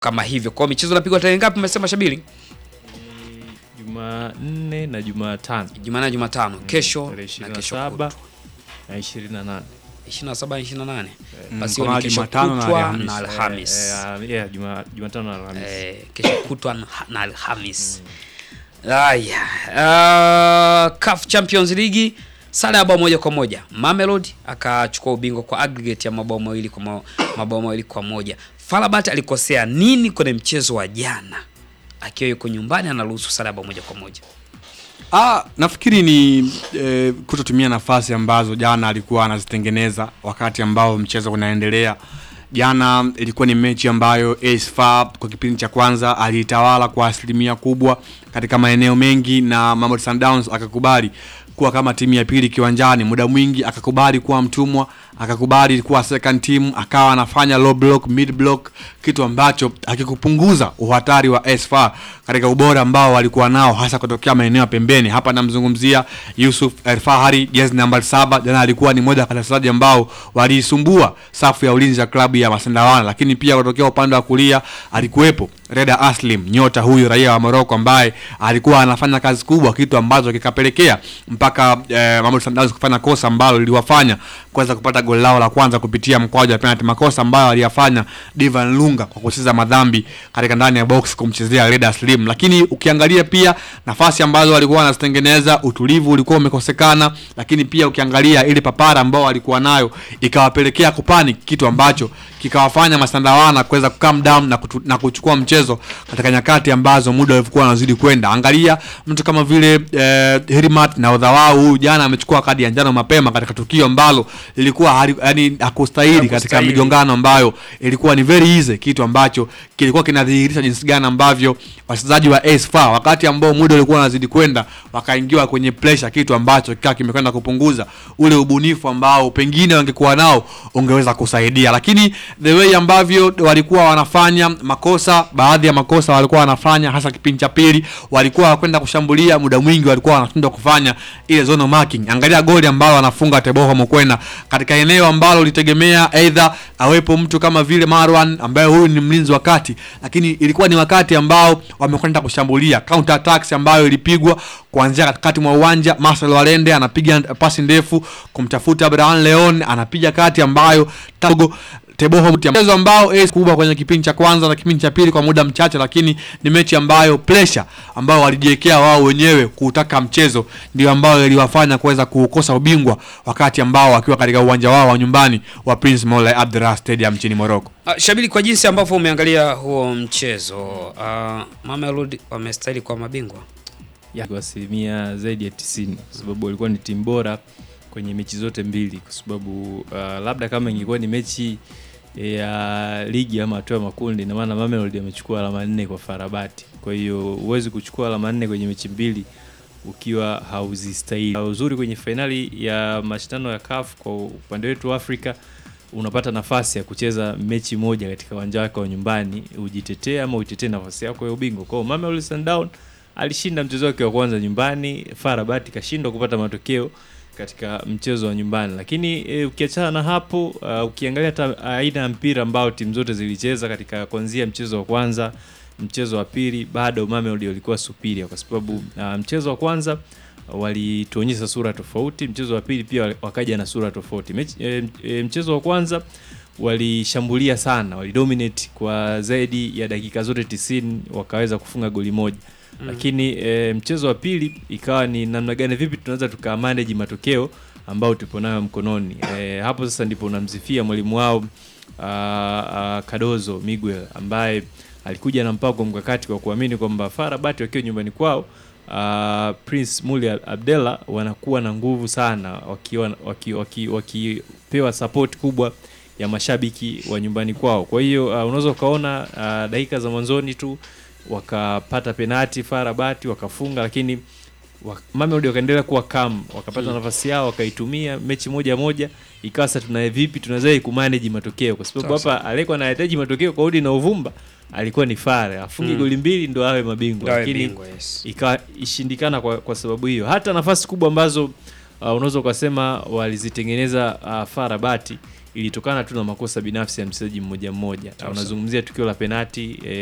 kama hivyo. Kwa hiyo michezo inapigwa tarehe ngapi umesema Shabili? Jumanne na Jumatano. Jumanne na Jumatano. Kesho tarehe na kesho 27 kutwa. na 28. 27 28. Mm, Basi kwa hiyo ni maana kesho Jumatano na kutwa Alhamisi. na Alhamis. Eh, eh, yeah, Juma- Jumatano na Alhamisi. Eh, kesho kutwa na- na Alhamis. Haya. Uh, CAF Champions League sare ya bao moja kwa moja. Mamelodi akachukua ubingwa kwa aggregate ya mabao mawili kwa ma- mabao mawili kwa moja. Farabat alikosea nini kwenye mchezo wa jana? Akiwa yuko nyumbani anaruhusu sare ya bao moja kwa moja. Ah, nafikiri ni eh, kutotumia nafasi ambazo jana alikuwa anazitengeneza wakati ambao mchezo unaendelea. Jana ilikuwa ni mechi ambayo AS FAR kwa kipindi cha kwanza aliitawala kwa asilimia kubwa katika maeneo mengi, na Mamelodi Sundowns akakubali kuwa kama timu ya pili kiwanjani muda mwingi, akakubali kuwa mtumwa, akakubali kuwa second team, akawa anafanya low block, mid block, kitu ambacho hakikupunguza uhatari wa AS FAR katika ubora ambao walikuwa nao hasa kutokea maeneo ya pembeni. Hapa namzungumzia Yusuf El Fahari, jezi namba saba. Jana alikuwa ni moja kati ya wachezaji ambao waliisumbua safu ya ulinzi ya klabu ya Masendawana, lakini pia kutokea upande wa kulia alikuwepo Reda Aslim, nyota huyu raia wa Morocco ambaye alikuwa anafanya kazi kubwa, kitu ambacho kikapelekea mpaka eh, Mamelodi Sundowns kufanya kosa ambalo liliwafanya kuweza kupata goli lao la kwanza kupitia mkwaju wa penalty, makosa ambayo aliyafanya Divan Lunga kwa kucheza madhambi katika ndani ya box kumchezea Reda Slim. Lakini ukiangalia pia nafasi ambazo walikuwa wanazitengeneza, utulivu ulikuwa umekosekana, lakini pia ukiangalia ile papara ambao walikuwa nayo ikawapelekea kupani, kitu ambacho kikawafanya Masandawana kuweza calm down na, kutu, na kuchukua mchezo katika nyakati ambazo muda ulikuwa unazidi kwenda. Angalia mtu kama vile eh, Herimat na odha wao huyu jana amechukua kadi ya njano mapema katika tukio ambalo lilikuwa hali- yani hakustahili katika Hakustahili. migongano ambayo ilikuwa ni very easy, kitu ambacho kilikuwa kinadhihirisha jinsi gani ambavyo wachezaji wa AS FAR wakati ambao muda ulikuwa unazidi kwenda wakaingiwa kwenye pressure, kitu ambacho kikawa kimekwenda kupunguza ule ubunifu ambao pengine wangekuwa nao ungeweza kusaidia, lakini the way ambavyo walikuwa wanafanya makosa, baadhi ya makosa walikuwa wanafanya hasa kipindi cha pili, walikuwa wakwenda kushambulia, muda mwingi walikuwa wanashindwa kufanya ile zone marking. Angalia goli ambalo anafunga Teboho Mokwena katika eneo ambalo ulitegemea aidha awepo mtu kama vile Marwan ambaye huyu ni mlinzi wa kati, lakini ilikuwa ni wakati ambao wamekwenda kushambulia counter attacks ambayo ilipigwa kuanzia katikati mwa uwanja. Marcel Walende anapiga pasi ndefu kumtafuta Abraham Leon, anapiga kati ambayo tago Teboho mchezo ambao ace kubwa kwenye kipindi cha kwanza na kipindi cha pili kwa muda mchache, lakini ni mechi ambayo pressure ambao walijiwekea wao wenyewe kuutaka mchezo ndio ambayo iliwafanya kuweza kuukosa ubingwa wakati ambao wakiwa katika uwanja wao wa nyumbani wa Prince Moulay Abdelrahman Stadium nchini Morocco. Uh, Shabili, kwa jinsi ambavyo umeangalia huo mchezo uh, Mamelodi wamestahili kwa mabingwa. ya kwa asilimia zaidi ya 90 kwa sababu walikuwa ni timu bora kwenye mechi zote mbili, kwa sababu uh, labda kama ingekuwa ni mechi ya ligi ama hatua ya makundi, na maana Mamelodi amechukua alama nne kwa Farabati. Kwa hiyo huwezi kuchukua alama nne kwenye mechi mbili ukiwa hauzistahili. Uzuri kwenye fainali ya mashindano ya CAF kwa upande wetu wa Afrika unapata nafasi ya kucheza mechi moja katika uwanja wako wa nyumbani, ujitetee ama uitetee nafasi yako ya ubingwa. Kwa hiyo Mamelodi Sundowns alishinda mchezo wake wa kwanza nyumbani, FAR Rabat ikashindwa kupata matokeo katika mchezo wa nyumbani. Lakini e, ukiachana na hapo uh, ukiangalia hata aina ya mpira ambao timu zote zilicheza katika kuanzia mchezo wa kwanza, mchezo wa pili, bado Mamelodi walikuwa superior kwa sababu uh, mchezo wa kwanza walituonyesha sura tofauti, mchezo wa pili pia wakaja na sura tofauti. Mechi, e, e, mchezo wa kwanza walishambulia sana, walidominate kwa zaidi ya dakika zote tisini, wakaweza kufunga goli moja mm. Lakini e, mchezo wa pili ikawa ni namna gani, vipi tunaweza tuka manage matokeo ambao tupo nayo mkononi. E, hapo sasa ndipo unamsifia mwalimu wao a, a, Cardozo Miguel ambaye alikuja na mpango mkakati kwa kuamini kwamba FAR Rabat wakiwa nyumbani kwao Uh, Prince Muli Abdella wanakuwa na nguvu sana wakiwa waki, waki, wakipewa support kubwa ya mashabiki wa nyumbani kwao. Kwa hiyo uh, unaweza ukaona uh, dakika za mwanzoni tu wakapata penati FAR Rabat wakafunga, lakini wak Mamelodi wakaendelea kuwa calm, wakapata Mm. nafasi yao wakaitumia mechi moja moja, ikawa sasa tuna vipi tunaweza kumanage matokeo, kwa sababu Sawa, hapa alikuwa anahitaji matokeo kwa udi na uvumba alikuwa ni FAR afungi Mm. goli mbili ndo awe mabingwa, Awe lakini bingwa, yes. ikawa ishindikana kwa, kwa sababu hiyo. Hata nafasi kubwa ambazo uh, unaweza ukasema walizitengeneza uh, FAR Rabat ilitokana tu na makosa binafsi ya mchezaji mmoja mmoja. Unazungumzia tukio la penati